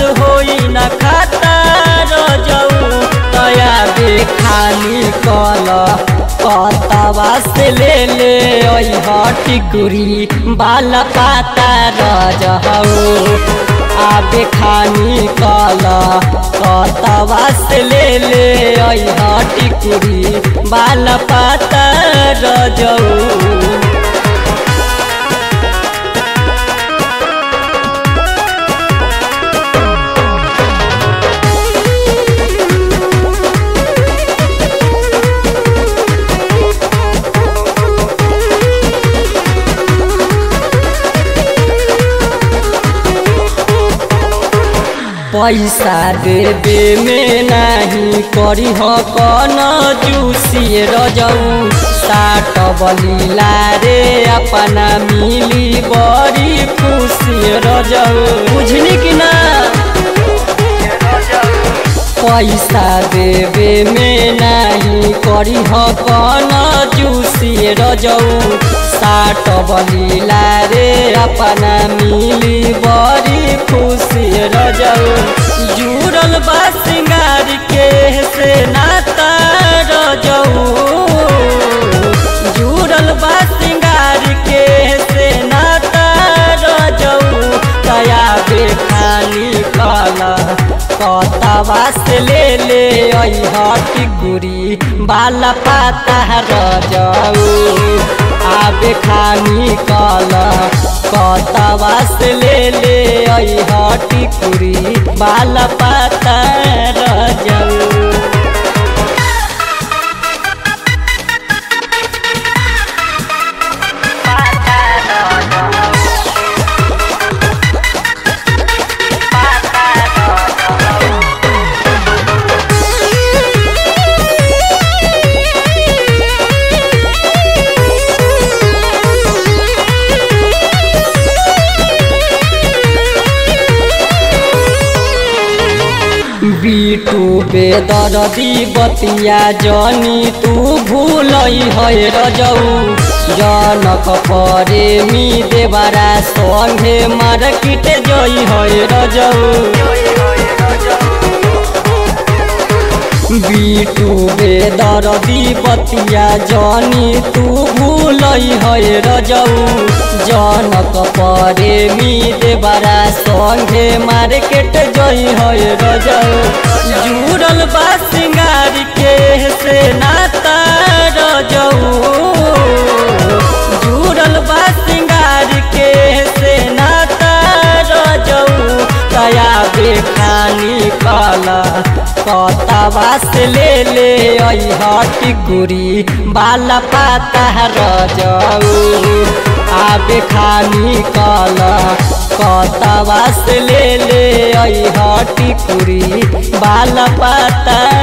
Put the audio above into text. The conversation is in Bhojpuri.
होई न खाता रजऊ तया बे खाली कल कतवा से ले ले टिकुरी बाल पाता रजऊ आबे खानी कल कतवा से ले ले टिकुरी बाल पाता रजऊ पैसा देवे में नहीं करी हो कन जूसी रजऊ साट बलीला रे अपना मिली बड़ी खुशी रजऊ बुझनी कि ना पैसा देवे में नहीं करी हो कन जूसी रजऊ साट बलीला रे अपना मिली बड़ी खुशी रजऊ जुड़ल बा सिंगार के से नाता रजऊ जुड़ल बा सिंगार के से नाता रजऊ तया बे खाली कला कतवा से ले ले टिकुरी बाल पाता रजऊ आबे खानी कल कतवा से ले ले टिकुरी बाल पाता रजऊ बीटू बेदरदी बतिया जनी तू भूल है रजऊ जनक परे मी देवरा संगे मार्केट जई है रजऊ बीटू बेदरदी बतिया जनी तू भूल है रजऊ जनक परे मी देवरा संगे मार्केट जई है रजऊ जुड़ल बा सिंगार के से नाता रजऊ जुड़ल बा सिंगार के से नाता रजऊ तया बे खानी कला कतवा से ले ले टिकुरी बाल पाता रजऊ आबे खानी कल कतवा से ले ले टिकुरी बाल पाता